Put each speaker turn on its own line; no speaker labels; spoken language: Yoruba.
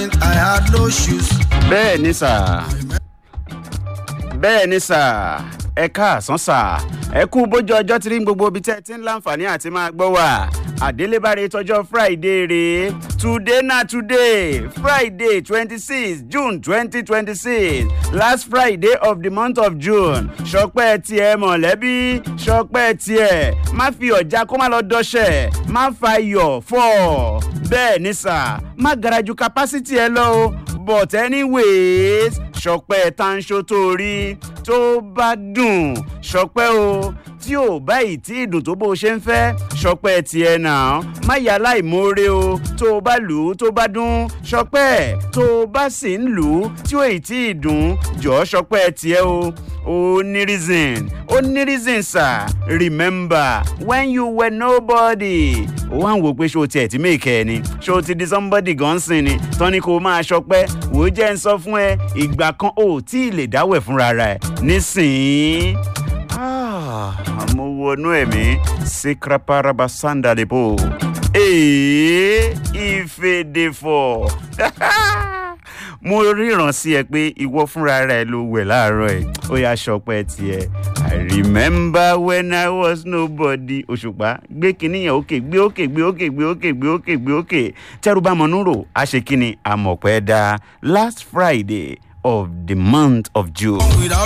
I had no shoes.
bẹ́ẹ̀ ni sà bẹ́ẹ̀ ni sà ẹ káàsán sà ẹ kú bójú ọjọ́ tí rí gbogbo ibi tẹ́ ẹ ti ń láǹfààní àti máa gbọ́ wà àdélébáre tọjọ́ friday rèé today na today friday twenty six june twenty twenty six last friday of the month of june ṣọpẹ́ tiẹ̀ mọ̀lẹ́bí ṣọpẹ́ tiẹ̀ má fi ọ̀já kó má lọ dọ́ṣẹ̀ má fa iyọ̀ fọ́ bẹ́ẹ̀ ni sà má garaju capacity ẹ lọ o but anyways ṣọpẹ́ tanṣo tó rí tó bá dùn ṣọpẹ́ o tí ò báyìí tí ìdùn tó bó ṣe ń fẹ́ ṣọpẹ́ tiẹ̀ náà má yà láìmoore o tó o bá lù ú tó bá dún ṣọpẹ́ tó o bá sì ń lù ú tí ò ì tí ì dùn jọ̀ọ́ ṣọpẹ́ tiẹ̀ o ó ní reason ó ní reason sir remember when you were nobody ó wá ń wò pé ṣé o tiẹ̀ ti mèkẹ́ ni ṣé o ti di somebody gan sin ni tán ni kò máa ṣọpẹ́ wò ó jẹ́ ń sọ fún ẹ ìgbà kan ò tí ì lè dáwẹ̀ fúnra rẹ̀ nísìnyí Ah, mo wọnú ẹ̀mí sikraparaba sandalibo ee ìfèdèfọ̀ mo ríran sí ẹ pé ìwọ fúnra rẹ ló wẹ̀ láàárọ̀ ẹ̀ ó yà sọpẹ́ tiẹ̀ i remember when i was nobody òṣùpá gbé kinní yẹn òkè gbé òkè gbé òkè gbé òkè gbé òkè gbé òkè tẹ́rù bá mọ̀núrò a ṣe kí ni àmọ̀pẹ́ dá last friday of the month of june.
Without